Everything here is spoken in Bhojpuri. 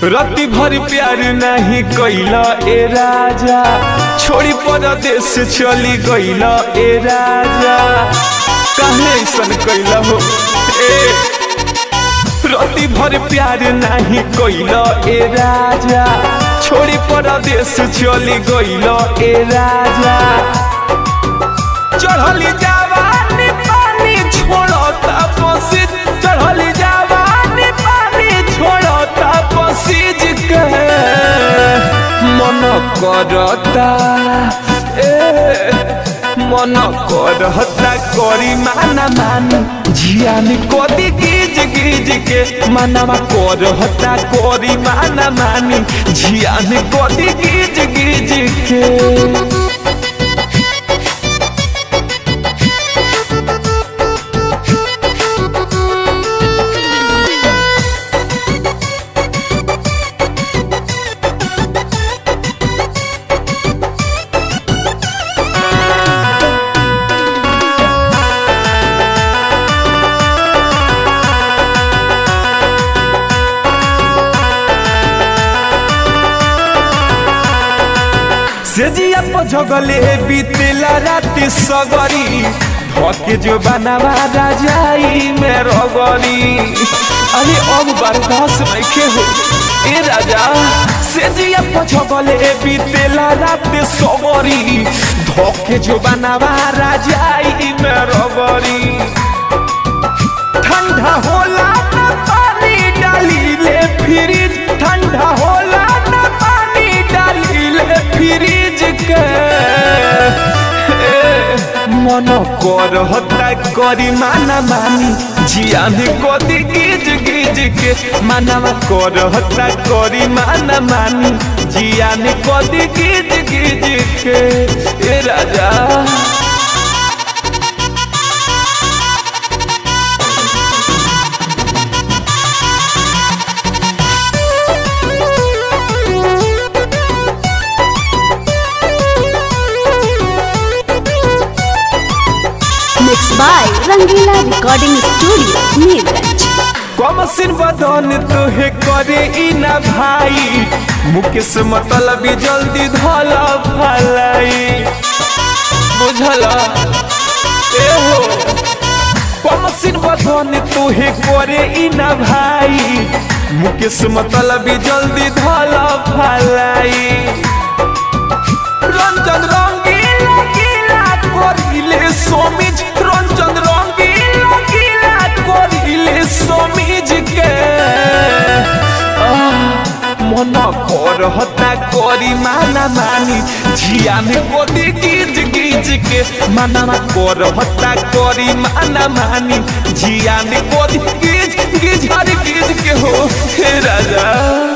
रति भर प्यार नहीं कैला ए राजा छोड़ी परदेश चली गईला ए राजा काहे ऐसन कैला हो ए रति भर प्यार नहीं कैला ए राजा छोड़ी परदेश चली गईला ए राजा चढ़ली जवानी पानी छोड़ता पसीज चढ़ली जवानी पानी छोड़ता पसीज के मन करता ए मन करता करी माना मान जियान कदी गिज गिज के मनवा करता करी माना मानी जियान कदी गिज गिज के सेजिया पझगले बीतेला राति सगरी धके जो बनावा राजाई में रगरी अरे अब बर्दाश्त नहीं हो ए राजा सेजिया पझगले बीतेला राति सगरी धके जो बनावा राजाई में रगरी ठंडा होला न पानी डाली ले फ्रिज ठंडा होला न पानी डाली ले फ्रिज के ए, मन कर हता करी माना मानी जिया में कदी गिज गिज के मानवा कर हता करी माना मानी जिया में कदी गिज गिज के ए राजा Mixed by Rangila Recording Studio, Neerganj. कमसिन बदन तुहे करे ई ना भाई मुकेश मतलब जल्दी धला भलाई बुझल ए हो कमसिन बदन तुहे करे ई ना भाई मुकेश मतलब जल्दी धला भलाई रंजन रंगीला गीला करिले सोमिज रंजन रंगीला गीला करिले सोमिज के आह, मन कर हता करी माना मानी झिया में गोदी गिज गिज के माना कर हता करी माना मानी झिया में गोदी गिज गिज हर गिज के हो हे राजा